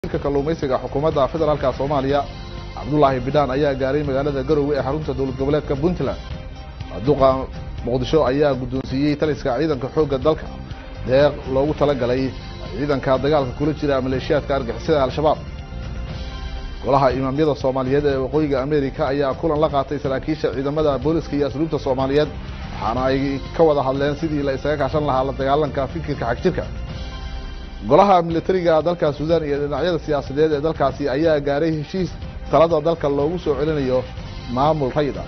wasiirka kalluumaysiga xukuumadda federaalka soomaaliya cabdulaahi bidhaan ayaa gaaray magaalada garowe ee xarunta dowlad goboleedka puntland duqa muqdisho ayaa guddoonsiiyey taliska ciidanka xoogga dalka deeq loogu talagalay ciidanka dagaalka kula jira maleeshiyaadka argixisada al-shabaab golaha imaamyada soomaaliyeed ee waqooyiga amerika ayaa kulan la qaatay saraakiisha ciidamada booliska iyo asluubta soomaaliyeed waxaana ay ka wada hadleen sidii la isaga kaashan lahaa la dagaalanka fikirka xagjirka golaha militariga dalka suudaan iyo dhinacyada siyaasadeed ee dalkaasi ayaa gaaray heshiis talada dalka loogu soo celinayo maamul rayida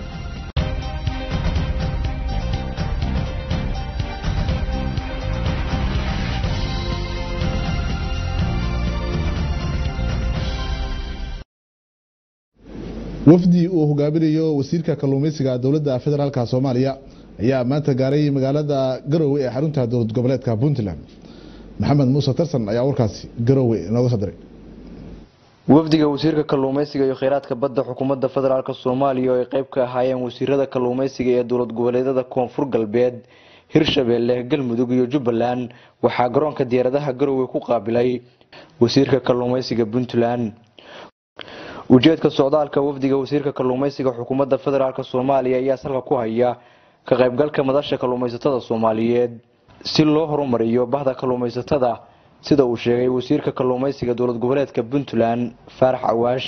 wafdi uu hogaaminayo wasiirka kalluumaysiga dowladda federaalka soomaaliya ayaa maanta gaaray magaalada garowe ee xarunta dowlad goboleedka puntland maxamed muuse tarsan ayaa warkaasi garowe inooga soo diray wafdiga wasiirka kalluumaysiga iyo kheyraadka badda xukuumadda federaalk soomaaliya oo ay qeyb ka ahaayeen wasiirada kalluumaysiga ee dowlad goboleedyada koonfur galbeed hirshabeelle galmudug iyo jubbaland waxaa garoonka diyaaradaha garowe ku qaabilay wasiirka kalluumaysiga puntland ujeedka socdaalka wafdiga wasiirka kalluumaysiga xukuumadda federaalk soomaaliya ayaa salka ku haya ka qaybgalka madasha kalluumaysatada soomaaliyeed si loo horumariyo bahda kalluumaysatada sida uu sheegay wasiirka kalluumaysiga dowlad goboleedka puntland faarax awaash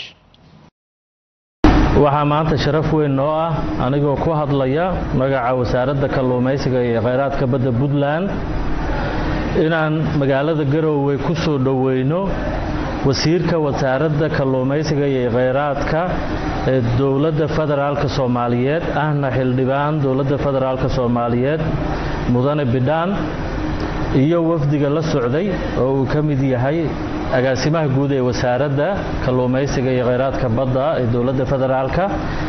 waxaa maanta sharaf weyn noo ah anigoo ku hadlaya magaca wasaaradda kalluumaysiga iyo kheyraadka badda puntland inaan magaalada garowe ku soo dhoweyno wasiirka wasaaradda kalluumaysiga iyo kheyraadka ee dowladda federaalka soomaaliyeed ahna xildhibaan dowladda federaalka soomaaliyeed mudane bidhaan iyo wafdiga la socday oo uu ka mid yahay agaasimaha guud ee wasaaradda kalluumaysiga iyo kheyraadka badda ee dowladda federaalka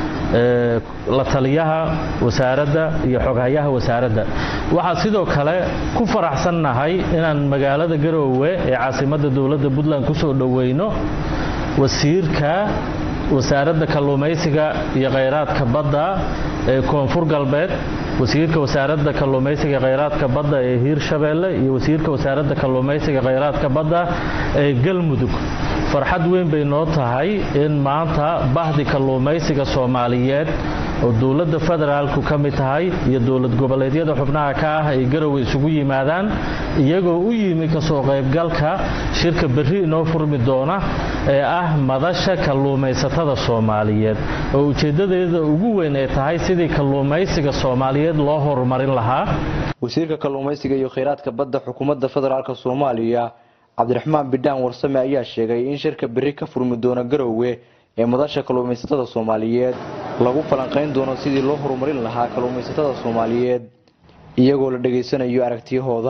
la taliyaha wasaaradda iyo xoghayaha wasaaradda waxaa sidoo kale ku faraxsannahay inaan magaalada garoowe ee caasimadda dowladda puntland kusoo dhoweyno wasiirka wasaaradda kalluumaysiga iyo kheyraadka badda ee koonfur galbeed wasiirka wasaaradda kalluumaysiga kheyraadka badda ee hiirshabeelle iyo wasiirka wasaaradda kalluumaysiga kheyraadka badda ee galmudug farxad weyn bay noo tahay in maanta bahdi kalluumaysiga soomaaliyeed oo dowladda federaalku ka mid tahay iyo dowlad goboleedyada xubnaha ka ah ay garowe isugu yimaadaan iyagoo u yimi kasoo qaybgalka shirka berri inoo furmi doona ee ah madasha kalluumaysatada soomaaliyeed oo ujeedadeeda ugu weyn ay tahay sidii kalluumaysiga soomaaliyeed loo horumarin lahaa wasiirka kalluumaysiga iyo kheyraadka badda xukuumadda federaalk soomaaliya cabdiraxmaan bidhaan warsame ayaa sheegay in shirka berri ka furmi doono garowe ee madasha kalluumaysatada soomaaliyeed lagu falanqayn doono sidii loo horumarin lahaa kalluumaysatada soomaaliyeed iyagoo la dhegaysanayo aragtiyahooda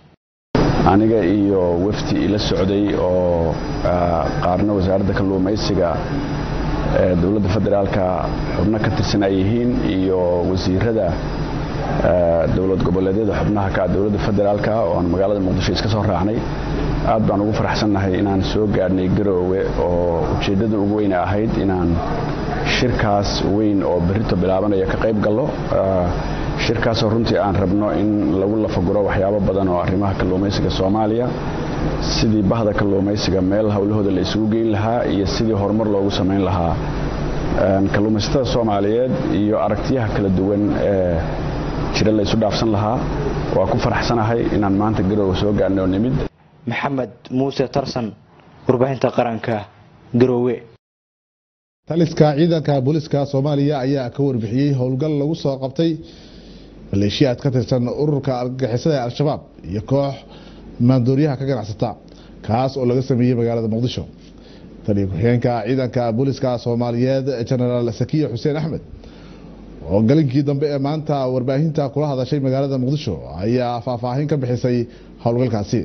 aniga iyo wafdi ila socday oo qaarna wasaaradda kalluumaysiga ee dowladda federaalka xubno ka tirsan ay yihiin iyo wasiirada dowlad goboleedyada xubnaha ka dowladda federaalka oo aan magaalada muqdisho iska soo raacnay aad baan ugu faraxsannahay inaan soo gaadhnay garoowe oo ujeeddada ugu weyne ahayd inaan shirkaas weyn oo berrito bilaabanaya ka qayb gallo shirkaasoo runtii aan rabno in lagu lafaguro waxyaabo badan oo arrimaha kalluumaysiga soomaaliya sidii bahda kalluumaysiga meel howlahooda la isugu geyn lahaa iyo sidii horumar loogu samayn lahaa kalluumaysatada soomaaliyeed iyo aragtiyaha kala duwan ee jira la isu dhaafsan lahaa waa ku faraxsanahay inaan maanta garoowe soo gaadhnay oo nimid maxamed muuse tarsan warbaahinta qaranka garoowe taliska ciidanka booliska soomaaliya ayaa ka warbixiyey howlgal lagu soo qabtay maleeshiyaad ka tirsan ururka argagixisada ee al-shabaab iyo koox maandooryaha ka ganacsata kaas oo laga sameeyey magaalada muqdisho taliya ku-xigeenka ciidanka booliska soomaaliyeed jenaraal sakiya xuseen axmed oo galinkii dambe ee maanta warbaahinta kula hadashay magaalada muqdisho ayaa faahfaahin ka bixisay howlgalkaasi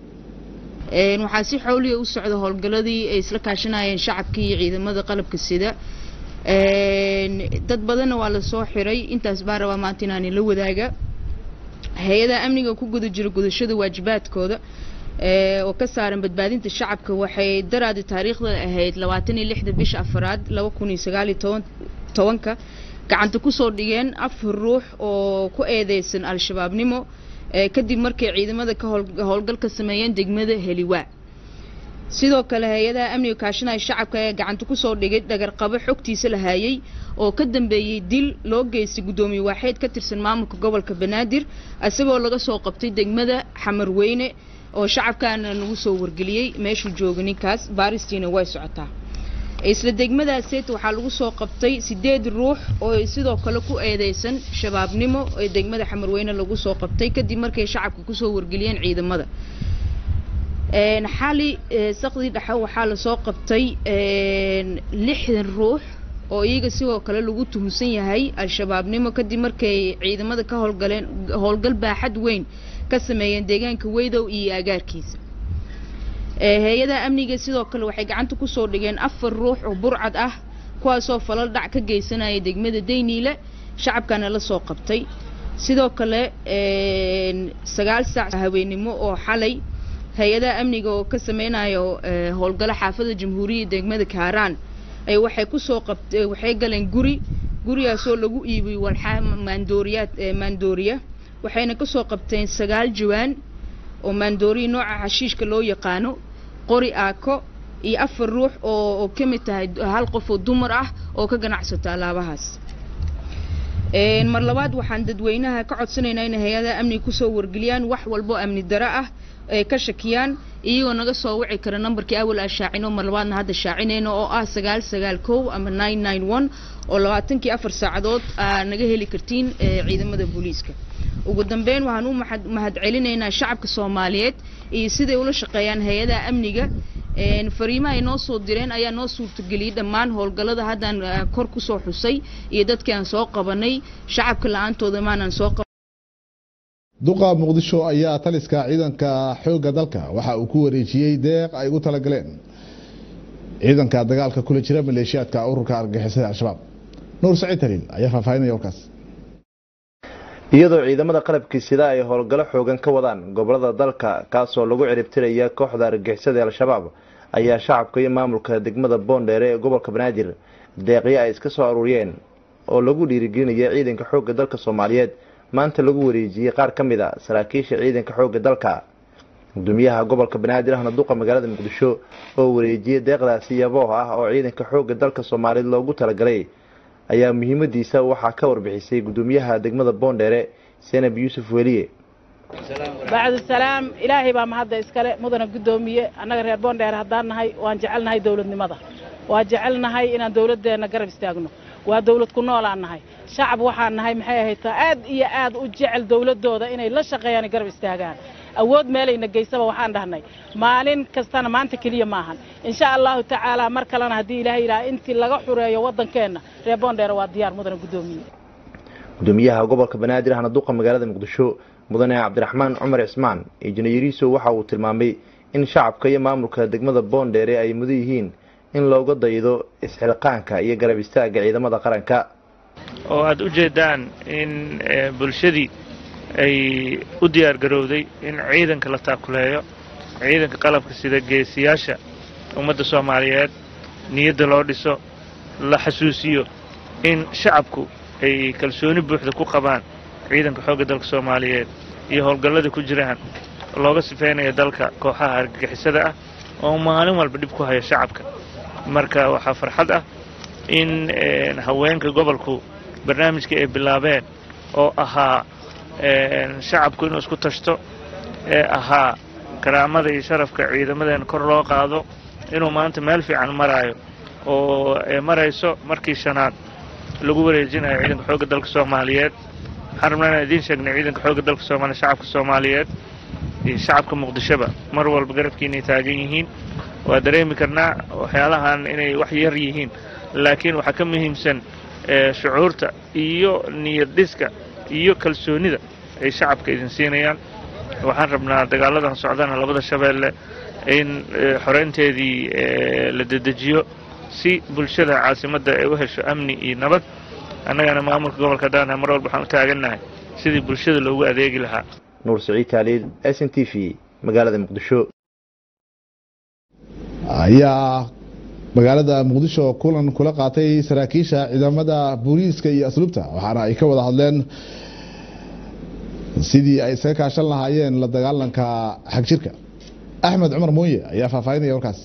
waxaa si xowliya u socda howlgaladii ay isla kaashanayeen shacabkii iyo ciidamada qalabka sida dad badanna waa lasoo xiray intaas baan rabaa maanta inaan la wadaaga hay-adaha amniga ku guda jira gudashada waajibaadkooda oo ka saaran badbaadinta shacabka waxay daraadi taariikhda ahayd labaatan iyo lixda bisha afaraad laba kun iyo sagaal iyo toban tobanka gacanta kusoo dhigeen afar ruux oo ku eedeysan al-shabaabnimo kadib markay ciidamada ka howlgal ka sameeyeen degmada heliwaa sidoo kale hay-adaha amniga kaashanaya shacabka ayaa gacanta kusoo dhigay dhagarqabo xogtiisa la haayay oo ka dambeeyey dil loo geystay guddoomiye waaxeed ka tirsan maamulka gobolka banaadir isagoo laga soo qabtay degmada xamarweyne oo shacabkaana lagu soo wargeliyey meeshuu jooga ninkaas baaristiina way socotaa isla degmadaaseet waxaa lagu soo qabtay sideed ruux oo sidoo kale ku eedeysan shabaabnimo ee degmada xamarweyne lagu soo qabtay kadib markay shacabka kusoo wargeliyeen ciidamada xali saqdii dhexe waxaa lasoo qabtay lixdan ruux oo iyaga sidoo kale lagu tuhunsan yahay al-shabaabnimo kadib markay ciidamada ka howlgaleen howlgal baaxad weyn ka sameeyeen deegaanka weydow iyo agaarkiisa hay-adaha amniga sidoo kale waxay gacanta kusoo dhigeen afar ruux oo burcad ah kuwaasoo falal dhac ka geysanaya degmada dayniile shacabkana la soo qabtay sidoo kale sagaal saac haweenimo oo xalay hay-adaha amniga oo ka sameynayo howlgalo xaafada jamhuuriyadda degmada kaaraan ay waxay kusoo qabt waxay galeen guri gurigaasoo lagu iibiyey walxaa maandooriyaad maandooriya waxayna kasoo qabteen sagaal jawaan oo maandooriya nooca xashiishka loo yaqaano qori aako iyo afar ruux oo oo ka mid tahay hal qof oo dumar ah oo ka ganacsato alaabahaas mar labaad waxaan dadweynaha ka codsanaynaa inay hay-adaha amniga kusoo wargeliyaan wax walbo amni daro ah ay ka shakiyaan iyagoo naga soo wici kara nambarkii awal aan shaacino mar labaadna hadda shaacinayno oo ah sagaal sagaal kow ama nine nine one oo labaatankii afar saacadood aa naga heli kartiin ciidamada booliiska ugu dambeyn waxaan u mahad mahad celinaynaa shacabka soomaaliyeed iyo siday ula shaqeeyaan hay-adaha amniga fariimaha ay noo soo direen ayaa noo suurtageliyey dhammaan howlgallada haddaan kor kusoo xusay iyo dadkii aan soo qabanay shacabka la-aantooda maanaan soo qaban duqa muqdisho ayaa taliska ciidanka xoogga dalka waxa uu ku wareejiyey deeq ay ugu talagaleen ciidanka dagaalka kula jira maleeshiyaadka ururka argagixisada al-shabaab nuur saciid taliil ayaa faahfaahinaya warkaas iyadoo ciidamada qalabkii sida ay howlgallo xoogan ka wadaan gobolada dalka kaasoo lagu ciribtiraya kooxda argagixisada al-shabaab ayaa shacabka iyo maamulka degmada boondheere ee gobolka banaadir deeqyo ay iska soo aruuriyeen oo lagu dhiirigelinaya ciidanka xoogga dalka soomaaliyeed maanta lagu wareejiyey qaar ka mid a saraakiisha ciidanka xoogga dalka gudoomiyaha gobolka banaadir ahna duqa magaalada muqdisho oo wareejiyey deeqdaasi yabooh ah oo ciidanka xoogga dalka soomaaliyeed loogu talagalay ayaa muhiimadiisa waxaa ka warbixisay gudoomiyaha degmada boondheere senab yuusuf weliye bacdu salaam ilaahay baa mahadda iskale mudana guddoomiye annaga reer boondheere haddaan nahay waan jecelnahay dowladnimada waa jecelnahay inaan dowladdeenna garab istaagno waa dowlad ku noolaan nahay shacab waxaan nahay maxay ahaytaa aad iyo aad u jecel dowladdooda inay la shaqeeyaan ay garab istaagaan awood meelayna geysaba waxaan dhahnay maalin kastana maanta keliya maahan insha allahu tacaala mar kalena haddii ilaahay yidhaha intii laga xureeyo waddankeenna reer boondheere waa diyaar mudana guddoomiye gudoomiyaha gobolka banaadir ahna duqa magaalada muqdisho mudane cabdiraxmaan cumar cismaan injineeriso waxa uu tilmaamay in shacabka iyo maamulka degmada boondheere ay mudan yihiin in looga daydo isxilqaanka iyo garab istaagga ciidamada qaranka oo aada u jeedaan in bulshadii ay u diyaar garowday in ciidanka la taakuleeyo ciidanka qalabka sida geesiyaasha ummadda soomaaliyeed niyadda loo dhiso la xasuusiyo in shacabku ay kalsooni buuxda ku qabaan ciidanka xoogga dalka soomaaliyeed iyo howlgallada ku jiraan looga sifeynaya dalka kooxaha argagixisada ah oo maalin walba dhib ku haya shacabka marka waxaa farxad ah in haweenka gobolku barnaamijkii ay bilaabeen oo ahaa shacabku inuu isku tashto ee ahaa karaamada iyo sharafka ciidamadeena kor loo qaado inuu maanta meel fiican maraayo oo marayso markii shanaad lagu wareejinayo ciidanka xoogga dalka soomaaliyeed waxaan rabnaa inaan idiin sheegnay ciidanka xoogga dalka soomaaliya shacabka soomaaliyeed iyo shacabka muqdishoba mar walba garabkiinay taagan yihiin waa dareemi karnaa waxyaalahan inay wax yar yihiin laakiin waxaa ka muhiimsan shucuurta iyo niyad dhiska iyo kalsoonida ay shacabka idin siinayaan waxaan rabnaa dagaaladan socdana labada shabeelle in xoreynteedii la dedejiyo si bulshada caasimadda ay u hesho amni iyo nabad annagana maamulka gobolka daanha mar walba waxaan u taagannahay sidii bulshada loogu adeegi lahaa nuur saciid taaliid s n t v magaalada muqdisho ayaa magaalada muqdisho kulan kula qaatay saraakiisha ciidamada booliiska iyo asluubta waxaana ay ka wada hadleen sidii ay isaga kaashan lahaayeen la dagaalanka xagjirka axmed cumar mooye ayaa faahfaahinaya warkaas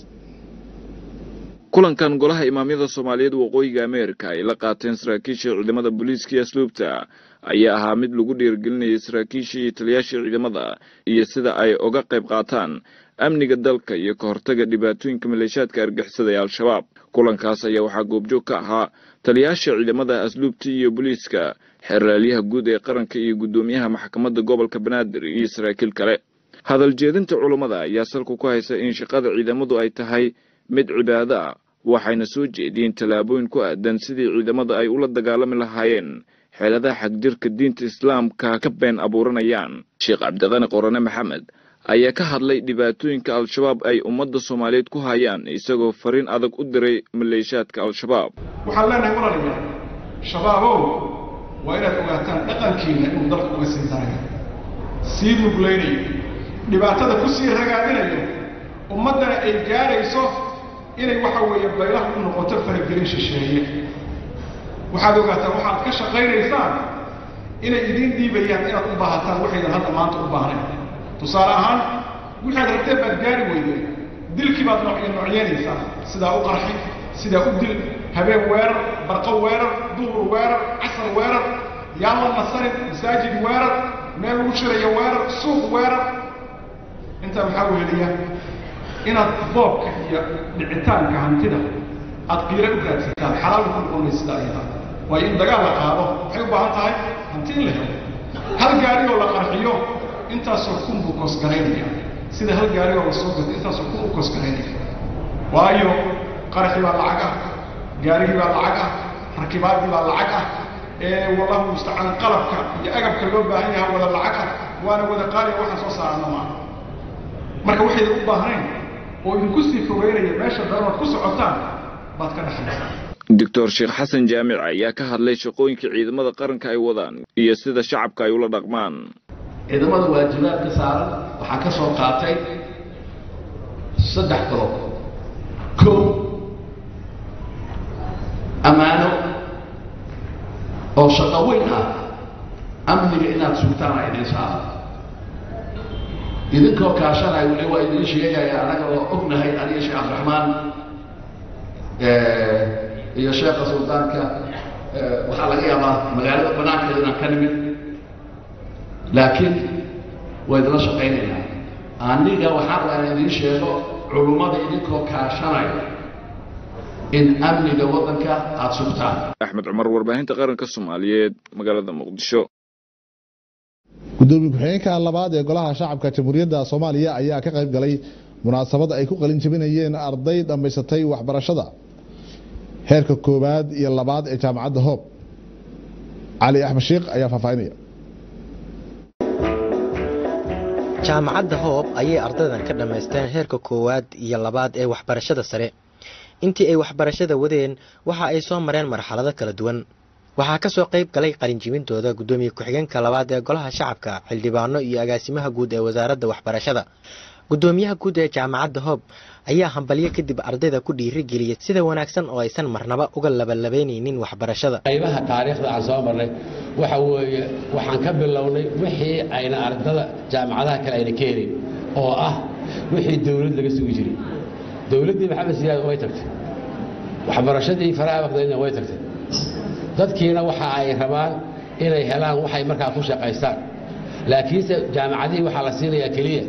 kulankan golaha imaamyada soomaaliyeed waqooyiga ameerika ay la qaateen saraakiisha ciidamada booliiska iyo asluubta ayaa ahaa mid lagu dhiirigelinayay saraakiisha iyo taliyaasha ciidamada iyo sida ay uga qayb qaataan amniga dalka iyo ka hortaga dhibaatooyinka maleeshaadka argixisada ee al-shabaab kulankaas ayaa waxaa goobjoog ka ahaa taliyaasha ciidamada asluubta iyo booliiska xeraalyaha guud ee qaranka iyo guddoomiyaha maxkamadda gobolka banaadir iyo saraakiil kale hadal jeedinta culummada ayaa salku ku haysa in shaqada ciidamadu ay tahay mid cibaado ah waxayna soo jeediyeen tallaabooyin ku aadan sidii ciidamada ay ula dagaalami lahaayeen xeeladaha xagjirka diinta islaamka ka been abuuranayaan sheekh cabdiqani qorane maxamed ayaa ka hadlay dhibaatooyinka al-shabaab ay ummadda soomaaliyeed ku hayaan isagoo fariin adag u diray maleeshaadka al-shabaab waxaan leenahay walaalayaal shabaabow waa inaad ogaataan dhaqankiina inuu dalka uga sii darayo sii muglaynayo dhibaatada ku sii ragaadinayo ummaddana ay gaadhayso inay waxa weeye baylaha u noqoto faragelin shisheeye waxaad ogaataan waxaad ka shaqaynaysaan inay idiin dhiibayaan inaad u baahataan waxaydan hadda maanta u baahnayn tusaale ahaan waxaad rabteen baad gaari weydeen dilkii baad noocyo noocyeynaysaa sidaa u qarxi sidaa u dil habeen weerar barqo weerar duhur weerar casar weerar yaan la nasarin masaajid weerar meel lagu shirayo weerar suuq weerar intaa maxaa weheliya inaad boobka iyo dhicitaanka hantida aad qiiro u raadsataan xalaal ku noqon maysa sida ayada waayo in dagaal la qaado waxay u baahan tahay hanti in la helo hal gaari oo la qarxiyo intaasoo kun buu koosgaraynaya sida hal gaari oo la soo gato intaasoo kun u koosgaraynaya waayo qaraxii baa lacag ah gaarigii baa lacag ah rakibaaddii baa lacag ah ee wallahu mustacaan qalabka iyo agabka loo baahan yaha wada lacag ah waana wada qaaliya waxaan soo saarana maaha marka waxaydan u baahnayn oo idinku sii fogeynaya meesha daramaad ku socotaan baad ka dhexlaysaa doctor sheekh xasan jaamic ayaa ka hadlay shaqooyinka ciidamada qaranka ay wadaan iyo sida shacabka ay ula dhaqmaan ciidamada waajibaadka saaran waxaan ka soo qaatay saddex qodob kow ammaano oo shaqo weyn ah amniga inaad sugtaan a idiin saara idinkoo kaashanaya weli waa idiin sheegaya annaga oo ognahay aniga sheekh cabdiraxmaan iyo sheekha suldaanka waxaa laga yaabaa magaalada banaankeeda inaan ka nimid laakiin waa idinla shaqaynaynaa aniga waxaan rabaa inaan idiin sheego culummada idinkoo kaashanaya in amniga waddanka aada sugtaan axmed cumar warbaahinta qaranka soomaaliyeed magaalada muqdisho gudoomiye ku-xigeenka labaad ee golaha shacabka jamhuuriyadda soomaaliya ayaa ka qayb galay munaasabad ay ku qalin jabinayeen arday dhammaysatay waxbarashada heerka koowaad iyo labaad ee jaamacadda hoob cali axmed sheekh ayaa faahfaahinaya jaamacadda hoob ayay ardaydan ka dhammaysteen heerka koowaad iyo labaad ee waxbarashada sare intii ay waxbarashada wadeen waxa ay soo mareen marxalado kala duwan waxaa ka soo qayb galay qalinjibintooda guddoomiye ku-xigeenka labaad ee golaha shacabka xildhibaano iyo agaasimaha guud ee wasaaradda waxbarashada guddoomiyaha guud ee jaamacadda hoob ayaa hambalyo kadib ardayda ku dhiirigeliyay sida wanaagsan oo aysan marnaba uga labalabaynaynin waxbarashada qaybaha taariikhda aan soo marnay waxa weeye waxaan ka bilownay wixii ayna ardada jaamacadaha kale ayna ka helin oo ah wixii dowlad laga sugi jiray dowladdii maxamed siyaad way tagtay waxbarashadii faraha waqdeedna way tagtay dadkiina waxa ay rabaan inay helaan waxay markaa ku shaqaystaan laakiinse jaamacadihii waxaa la siinayaa keliya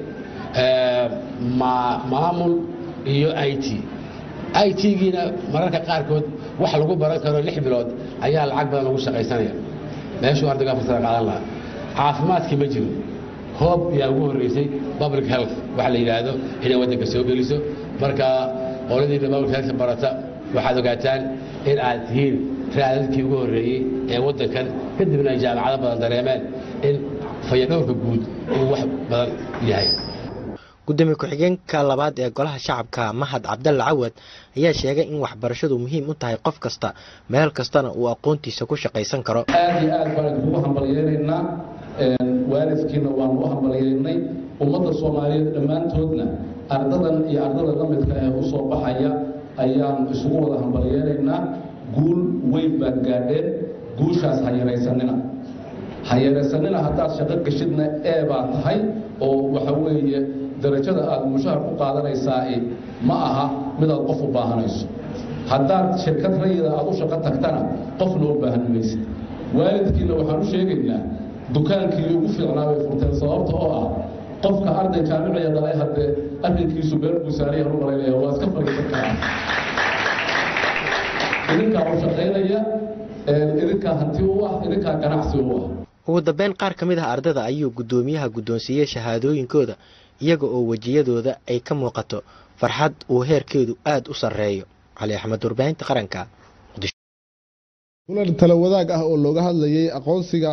maamul iyo i t i t-giina mararka qaarkood wax lagu baran karo lix bilood ayaa lacag badan lagu shaqaysanaya meeshuu ardayga fursada qaadan lahaa caafimaadkii ma jiro hoob yaa ugu horreysay public health waxa la yidhaahdo inay waddanka soo geliso marka qoladiina public health barata waxaad ogaataan in aad tihiin raadadkii ugu horreeyey ee waddankan kadibna ay jaamacado badan dareemeen in fayadhowrka guud uu wax badan yahay gudoomiye ku-xigeenka labaad ee golaha shacabka mahad cabdalle cawad ayaa sheegay in waxbarashadu muhiim u tahay qof kasta meel kastana uu aqoontiisa ku shaqaysan karo aad iyo aad baan kugu hambalyeynaynaa waalidkiina waanu u hambalyeynay ummadda soomaaliyeed dhammaantoodna ardadan iyo ardada la midka ee u soo baxaya ayaan isugu wada hambalyeynaynaa guul weyn baad gaadheen guushaas ha yaraysanina ha yaraysanina haddaad shaqo geshidna ee baa tahay oo waxa weeye darajada aad mushahar ku qaadanaysaa ma aha midaad qof u baahanayso haddaad shirkad rayida aad u shaqo tagtana qofna u baahan maysid waalidkiina waxaan u sheegaynaa dukaankii ugu fiicnaa bay furteen sababta oo ah qofka arday jaamiciya dhalay haddee arrinkiisu meel buu saariyan u malaynaya waa iska fariisan karaa idinkaa u shaqaynaya idinkaa hanti u ah idinkaa ganacsi u ah ugu dambeyn qaar ka mid ah ardayda ayuu guddoomiyaha guddoonsiiyey shahaadooyinkooda iyaga oo wejiyadooda ay ka muuqato farxad uu heerkeedu aada u sarreeyo cali axmed warbaahinta qaranka kulan tala wadaag ah oo looga hadlayay aqoonsiga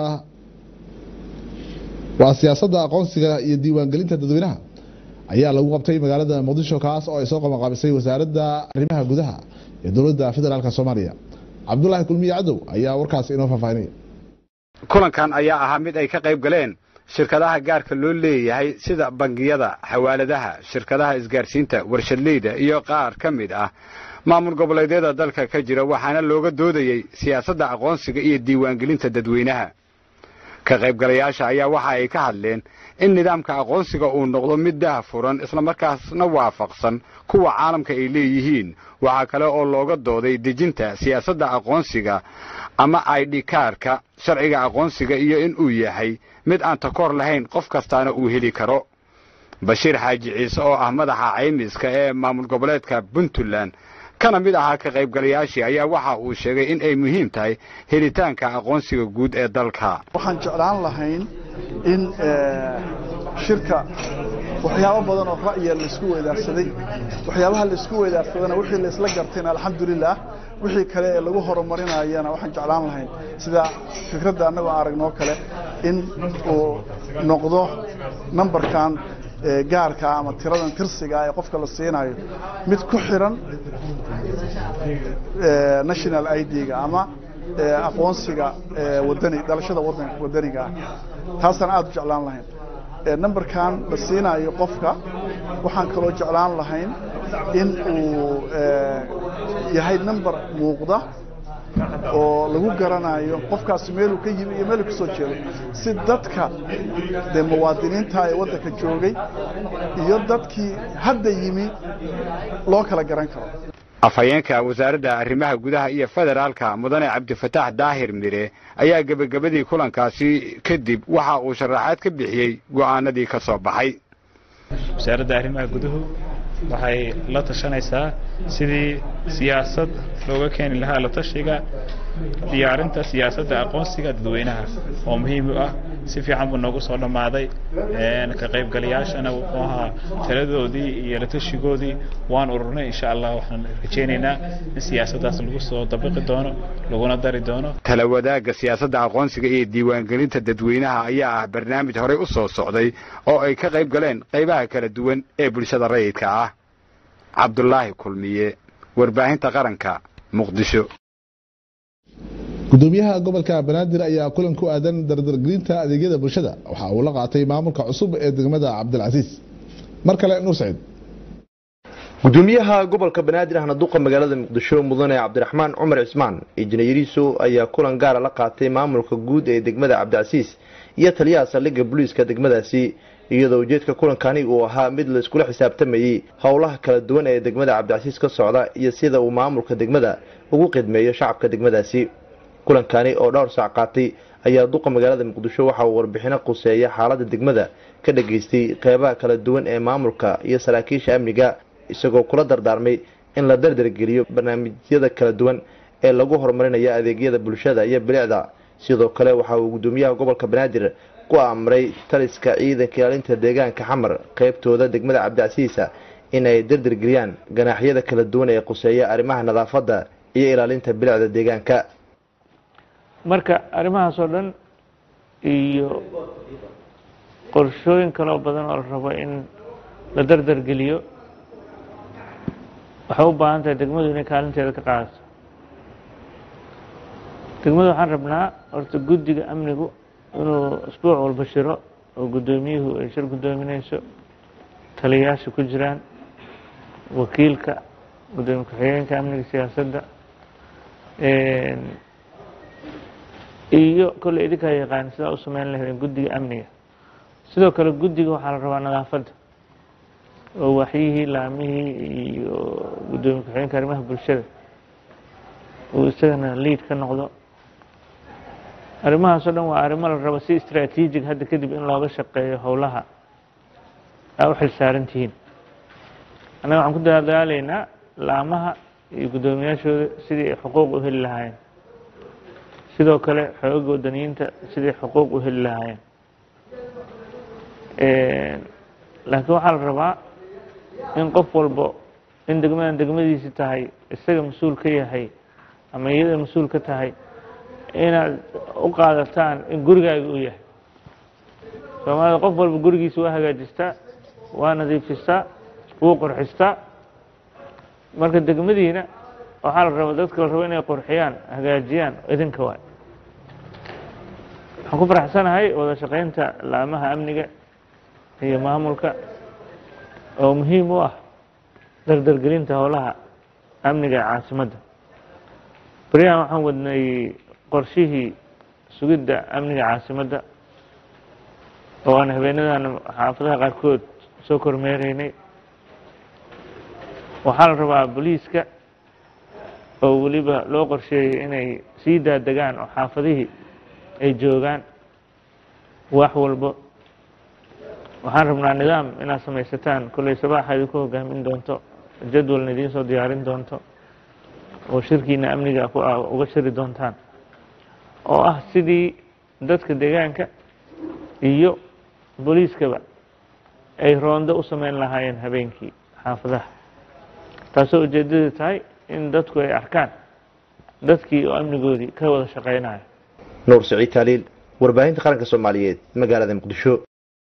waa siyaasadda aqoonsiga iyo diiwaangelinta dadweynaha ayaa lagu qabtay magaalada muqdisho kaas oo ay soo qabanqaabisay wasaaradda arrimaha gudaha ee dowladda federaalk soomaaliya cabdulaahi kulmiye cadow ayaa warkaas inoo faahfaahinaya kulankan ayaa ahaa mid ay ka qayb galeen shirkadaha gaarka loo leeyahay sida bangiyada xawaaladaha shirkadaha isgaarsiinta warshadleyda iyo qaar ka mid ah maamul goboleedyada dalka ka jira waxaana looga doodayey siyaasadda aqoonsiga iyo diiwaangelinta dadweynaha ka qaybgalayaasha ayaa waxa ay ka hadleen in nidaamka aqoonsiga uu noqdo mid daha furan islamarkaasna waafaqsan kuwa caalamka ay leeyihiin waxaa kale oo looga dooday dejinta siyaasadda aqoonsiga ama aidhikaarka sharciga aqoonsiga iyo in uu yahay mid aan takoor lahayn qof kastaana uu heli karo bashiir xaaji ciise oo ah madaxa caymiska ee maamul goboleedka puntland kana mid ahaa ka qaybgalayaashii ayaa waxa uu sheegay in ay muhiim tahay helitaanka aqoonsiga guud ee dalka waxaan jeclaan lahayn in shirka waxyaabo badan oo ra'yiga laisku weydaarsaday waxyaabaha laisku weydaarsadana wixii laisla gartayna alxamdulilah wixii kale ee lagu horumarinayana waxaan jeclaan lahayn sida fikradda annagoo aragnoo kale in uu noqdo numberkan gaarka ama tiradan tirsiga ee qofka la siinayo mid ku xiran national id-ga ama aqoonsiga wadani dhalashada wadaniga ah taasaan aada u jeclaan lahayn numberkan la siinayo qofka waxaan kaloo jeclaan lahayn in uu yahay number muuqda oo lagu garanayo qofkaasi meeluu ka yimi iyo meeluu ka soo jeedo si dadka dee muwaadiniinta ee waddanka joogay iyo dadkii hadda yimi loo kala garan karo afhayeenka wasaaradda arrimaha gudaha iyo federaalka mudane cabdifataax daahir mire ayaa gebagabadii kulankaasi kadib waxa uu sharaxaad ka bixiyey go'aanadii ka soo baxay wasaaradda arrimaha guduhu waxay la tashanaysaa sidii siyaasad looga keeni lahaa la tashiga diyaarinta siyaasadda aqoonsiga dadweynaha oo muhiim u ah si fiican buu noogu soo dhammaaday ka qaybgalayaashana wuxuu ahaa taladoodii iyo la tashigoodii waan ururnay insha allah waxaan rajaynaynaa in siyaasaddaas lagu soo dabiqi doono laguna dari doono tala wadaagga siyaasadda aqoonsiga iyo diiwaangelinta dadweynaha ayaa ah barnaamij horey u soo socday oo ay ka qayb galeen qaybaha kala duwan ee bulshada rayidka ah cabdulaahi kulmiye warbaahinta qaranka muqdisho gudoomiyaha gobolka banaadir ayaa kulan ku aadan dardargelinta adeegyada bulshada waxa uu la qaatay maamulka cusub ee degmada cabdilcasiis mar kale nuur saciid gudoomiyaha gobolka banaadir ahna duqa magaalada muqdisho mudane cabdiraxmaan cumar cismaan injineeriso ayaa kulan gaara la qaatay maamulka guud ee degmada cabdicasiis iyo taliyaha saldhigga booliiska degmadaasi iyadoo ujeedka kulankani uu ahaa mid la iskula xisaabtamayey howlaha kala duwan ee degmada cabdicasiis ka socda iyo sida uu maamulka degmada ugu qidmeeyo shacabka degmadaasi kulankani oo dhowr saac qaatay ayaa duqa magaalada muqdisho waxa uu warbixino quseeya xaalada degmada ka dhageystay qeybaha kala duwan ee maamulka iyo saraakiisha amniga isagoo kula dardaarmay in la dardargeliyo barnaamijyada kala duwan ee lagu horumarinayo adeegyada bulshada iyo bilicda sidoo kale waxa uu gudoomiyaha gobolka banaadir ku amray taliska ciidanka ilaalinta deegaanka xamar qeybtooda degmada cabdicasiisa in ay dardargeliyaan ganaaxyada kala duwan ee quseeya arrimaha nadaafadda iyo ilaalinta bilicda deegaanka marka arrimahaas oo dhan iyo qorshooyin kaloo badan oo la rabo in la dardargeliyo waxay u baahan tahay degmadu inay kaalinteeda ka qaadato degmada waxaan rabnaa horta guddiga amnigu inuu isbuuc walba shiro oo guddoomiyuhu ay shir guddoominayso taliyayaasha ku jiraan wakiilka guddoomiye ku-xigeenka amniga siyaasadda iyo kolley idinkaa yaqaan sidaa u sameyn lahaydeen guddiga amniga sidoo kale guddiga waxaa la rabaa nadaafadda oo waxyihii laamihii iyo guddoomiye ku-xigeenka arrimaha bulshada uu isagana liid ka noqdo arrimahaasoo dhan waa arrimo la rabo si istraatiijig hadda kadib in looga shaqeeyo howlaha aa u xilsaaran tihiin annaga waxaan ku dadaalaynaa laamaha iyo guddoomiyaashooda sidii ay xuquuq u heli lahaayeen sidoo kale xooga wadaniyiinta sidii xuquuq u heli lahaayeen laakiin waxaa la rabaa in qof walbo in degmadan degmadiisi tahay isaga mas-uul ka yahay ama iyada mas-uul ka tahay inaad u qaadataan in gurigaaga uu yahay soomaalida qof walba gurigiisa waa hagaajistaa waa nadiifistaa wuu qurxistaa marka degmadiina waxaa la raba dadka la rabo inay qurxiyaan hagaajiyaan idinka waay waxaan ku faraxsanahay wada shaqaynta laamaha amniga iyo maamulka oo muhiim u ah dardargelinta howlaha amniga ee caasimadda beryahan waxaan wadnay qorshihii sugidda amniga caasimadda oo aan habeenadan xaafadaha qaarkood soo kormeeraynay waxaa la rabaa booliiska oo weliba loo qorsheeyey inay sii daadegaan oo xaafadihii ay joogaan wax walbo waxaan rabnaa nidaam inaad samaysataan kolley sabaaxa idinku hogaamin doonto jadwalna idiin soo diyaarin doonto oo shirkiina amniga ku ah uga shiri doontaan oo ah sidii dadka deegaanka iyo booliiskaba ay roondo u sameyn lahaayeen habeenkii xaafadaha taasoo ujeedada tahay in dadku ay arkaan dadkii oo amnigoodii ka wada shaqeynayo nuur siciid taaliil warbaahinta qaranka soomaaliyeed magaalada muqdisho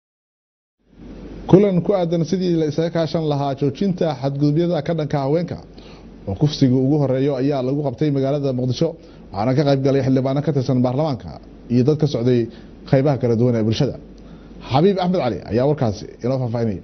kulan ku aadan sidii la isaga kaashan lahaa joojinta xadgudubyada ka dhanka haweenka oo kufsiga ugu horeeyo ayaa lagu qabtay magaalada muqdisho waxaana ka qayb galay xildhibaano ka tirsan baarlamaanka iyo dad ka socday qaybaha kala duwan ee bulshada xabiib axmed cali ayaa warkaasi inoo faahfaahinaya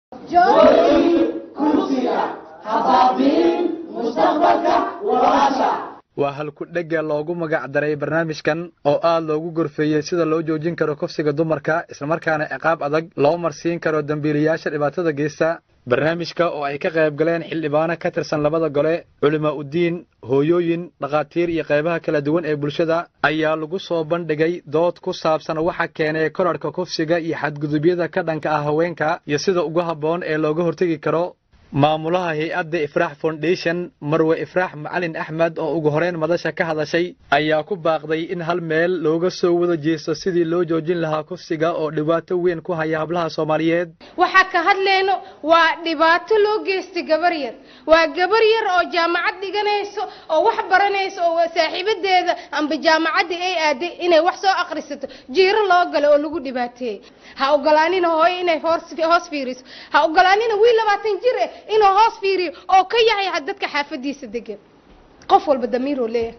waa halku-dhega loogu magac daray barnaamijkan oo aad loogu gorfeeyey sida loo joojin karo kufsiga dumarka islamarkaana ciqaab adag loo marsiin karo dembiilayaasha dhibaatada geysta barnaamijka oo ay ka qayb galeen xildhibaano ka tirsan labada gole culimaa uddiin hooyooyin dhakhaatiir iyo qaybaha kala duwan ee bulshada ayaa lagu soo bandhigay dood ku saabsan waxa keenay korarhka kufsiga iyo xadgudubyada ka dhanka ah haweenka iyo sida ugu habboon ee looga hortegi karo maamulaha hay-adda ifraax foundation marwe ifraax macalin axmed oo ugu horeyn madasha ka hadashay ayaa ku baaqday in hal meel looga soo wada jeesto sidii loo joojin lahaa kufsiga oo dhibaato weyn ku haya hablaha soomaaliyeed waxaa ka hadlayno waa dhibaato loo geystay gabar yar waa gabar yar oo jaamacad dhiganayso oo wax baranayso oo saaxiibadeeda amba jaamacadda ay aaday inay wax soo akhrisato jiiro loo galo oo lagu dhibaateeyey ha ogolaanina hooyo inay hoos fiiriso ha ogolaanina wiil labaatan jir eh inuu hoos fiiriyo oo ka yahay dadka xaafadiisa degan qof walba damiiroo leeyahay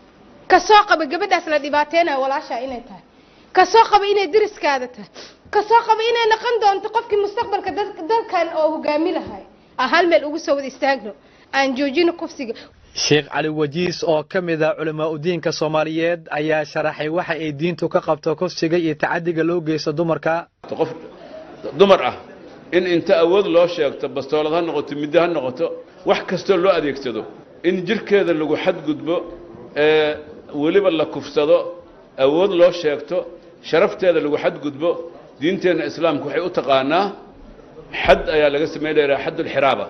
kasoo qaba gabadhaas la dhibaateynayo walaashaa inay tahay kasoo qaba inay deriskaada tahay kasoo qaba inay noqon doonto qofkii mustaqbalka dalkan oo hogaami lahay aan hal meel ugu soo wada istaagno aan joojino kufsiga sheekh cali wajiis oo ka mid ah culimaa udiinka soomaaliyeed ayaa sharaxay waxa ay diintu ka qabto kufsiga iyo tacadiga loo geysto dumarka qof dumar ah in inta awood loo sheegto bastoolad ha noqoto middo ha noqoto wax kastoo loo adeegsado in jirkeeda lagu xadgudbo ee weliba la kufsado awood loo sheegto sharafteeda lagu xadgudbo diinteenna islaamku waxay u taqaanaa xad ayaa laga samayn lahaa xaddulxiraaba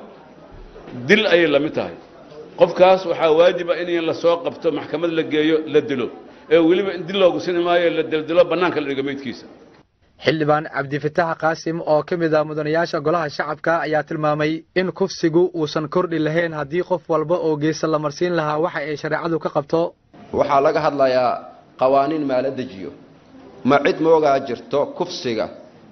dil ayay la mid tahay qofkaas waxaa waajiba in la soo qabto maxkamad la geeyo la dilo ee weliba in dil loogu sini maayo la dildilo bannaanka la dhigo meydkiisa xildhibaan cabdifitaax qaasim oo ka mid ah mudanayaasha golaha shacabka ayaa tilmaamay in kufsigu uusan kordhi lahayn haddii qof walba oo geesa la marsiin lahaa waxa ay shareecadu ka qabto waxaa laga hadlayaa qawaaniin maala dejiyo ma cid moogaa jirto kufsiga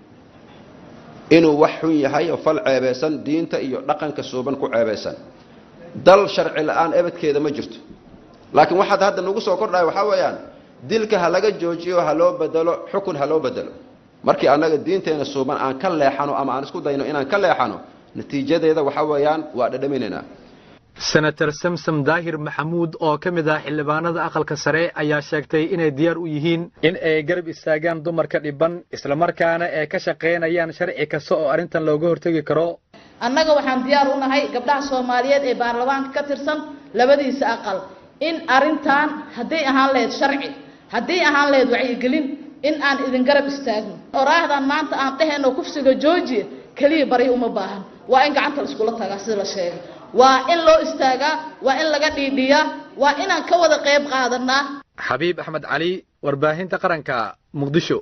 inuu wax xun yahay oo fal ceebaysan diinta iyo dhaqanka suuban ku ceebaysan dal sharci la-aan ebadkeeda ma jirto laakiin waxaad hadda nagu soo kordhaya waxaa weeyaan dilka ha laga joojiyo ha loo bedelo xukun ha loo bedelo markii annaga diinteena suuban aan ka leexano ama aan isku dayno inaan ka leexano natiijadeeda waxa weeyaan waa dhadhaminaynaa senator samsom daahir maxamuud oo ka mid ah xildhibaanada aqalka sare ayaa sheegtay inay diyaar u yihiin in ay garab istaagaan dumarka dhiban islamarkaana ay ka shaqaynayaan sharci kasta oo arrintan looga hortegi karo annaga waxaan diyaar u nahay gabdhaha soomaaliyeed ee baarlamaanka ka tirsan labadiisa aqal in arrintan hadday ahaan lahayd sharci hadday ahaan lahayd wacyigelin in aan idin garab istaagno oraahdan maanta aan dhehayno kufsiga joojiya keliya bari uma baahan waa in gacanta la iskula tagaa sida la sheegay waa in loo istaagaa waa in laga dhiidhiyaa waa inaan ka wada qayb qaadanaa xabiib axmed cali warbaahinta qaranka muqdisho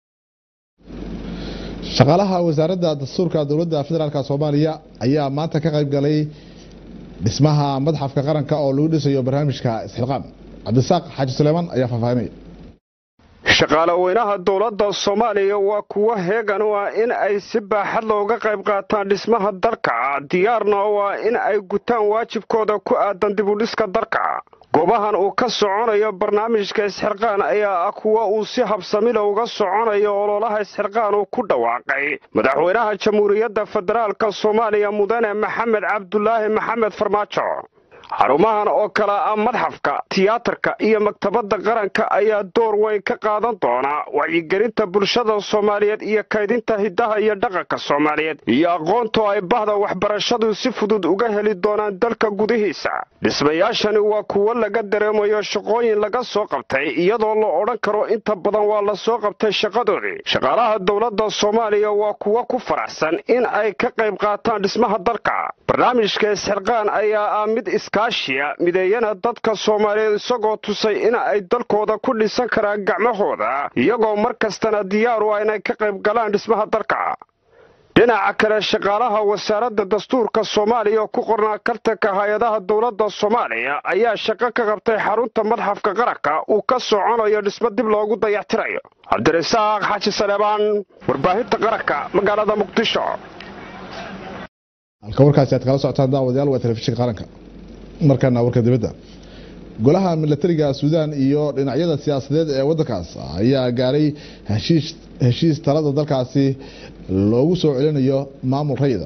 shaqaalaha wasaaradda dastuurka dowladda federaalk soomaaliya ayaa maanta ka qayb galay dhismaha madxafka qaranka oo lagu dhisayo barnaamijka isxilqaam cabdisaaq xaaji suleymaan ayaa faahfaahinaya shaqaale weynaha dowladda soomaaliya waa kuwo heegan u ah in ay si baaxad looga qayb qaataan dhismaha dalka diyaarna u ah in ay gutaan waajibkooda ku aadan dibudhiska dalka goobahan uu ka soconayo barnaamijka isxirqaan ayaa ah kuwa uu si habsamila uga soconayo ololaha isxirqaan uu ku dhawaaqay madaxweynaha jamhuuriyadda federaalka soomaaliya mudane maxamed cabdulaahi maxamed farmaajo xarumahan oo kale ah madxafka tiyaatarka iyo maktabadda qaranka ayaa door weyn ka qaadan doona wacyigelinta bulshada soomaaliyeed iyo kaydinta hiddaha iyo dhaqanka soomaaliyeed iyo aqoonto ay bahda waxbarashadu si fudud uga heli doonaan dalka gudihiisa dhismayaashani waa kuwo laga dareemayo shaqooyin laga soo qabtay iyadoo la odhan karo inta badan waa la soo qabtay shaqadoodii shaqaalaha dowladda soomaaliya waa kuwo ku faraxsan in ay ka qayb qaataan dhismaha dalka barnaamijka isxilqaan ayaa ah mid iskaashiya mideeyana dadka soomaaliyeed isagoo tusay in ay dalkooda ku dhisan karaan gacmahooda iyagoo mar kastana diyaar u ah inay ka qayb galaan dhismaha dalka dhinaca kale shaqaalaha wasaaradda dastuurka soomaaliya oo ku qornaa kartanka hay-adaha dowladda soomaaliya ayaa shaqo ka qabtay xarunta madxafka qaranka uu ka soconayo dhismo dib loogu dayactirayo cabdirasaaq xaaji saleebaan warbaahinta qaranka magaalada muqdisho halka warkaasi aad kala socotaan daawadayaal waa telefishinka qaranka markana warka dibadda golaha milatariga suudaan iyo dhinacyada siyaasadeed ee waddankaas ayaa gaaray heshiis talada dalkaasi loogu soo celinayo maamul rayida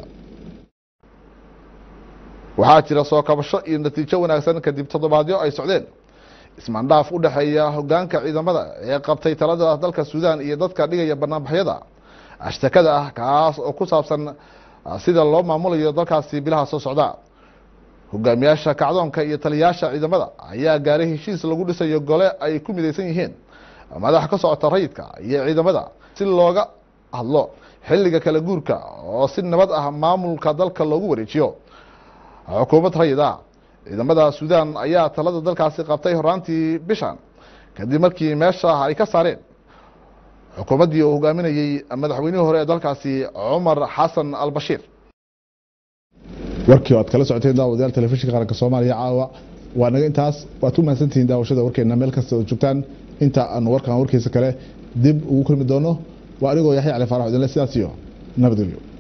waxaa jira soo kabasho iyo natiijo wanaagsan kadib toddobaadyo ay socdeen ismaandhaaf u dhexeeya hogaanka ciidamada ee qabtay talada dalka suudaan iyo dadka dhigaya banaanbaxyada ashtakada ah kaas oo ku saabsan sida loo maamulayo dalkaasi bilaha soo socda hogaamiyaasha kacdoonka iyo taliyayaasha ciidamada ayaa gaaray heshiis lagu dhisayo gole ay ku midaysan yihiin madax ka socota rayidka iyo ciidamada si looga hadlo xilliga kala guurka oo si nabad ah maamulka dalka loogu wareejiyo xukuumad rayid ah ciidamada suudaan ayaa talada dalkaasi qabtay horaantii bishan kadib markii meesha ay ka saareen xukuumaddii uu hogaaminayey madaxweynihii hore ee dalkaasi cumar xasan albashiir warkii aad kala socoteen daawadayaal telefishinka qaranka soomaaliya caawa waa naga intaas waad ku mahadsantihiin daawashada warkeena meel kasta oo joogtaan inta aan warkan warkiisa kale dib ugu kulmi doono waa anigoo yaxya cali faarax udinle sidaas iyo nabadgelyo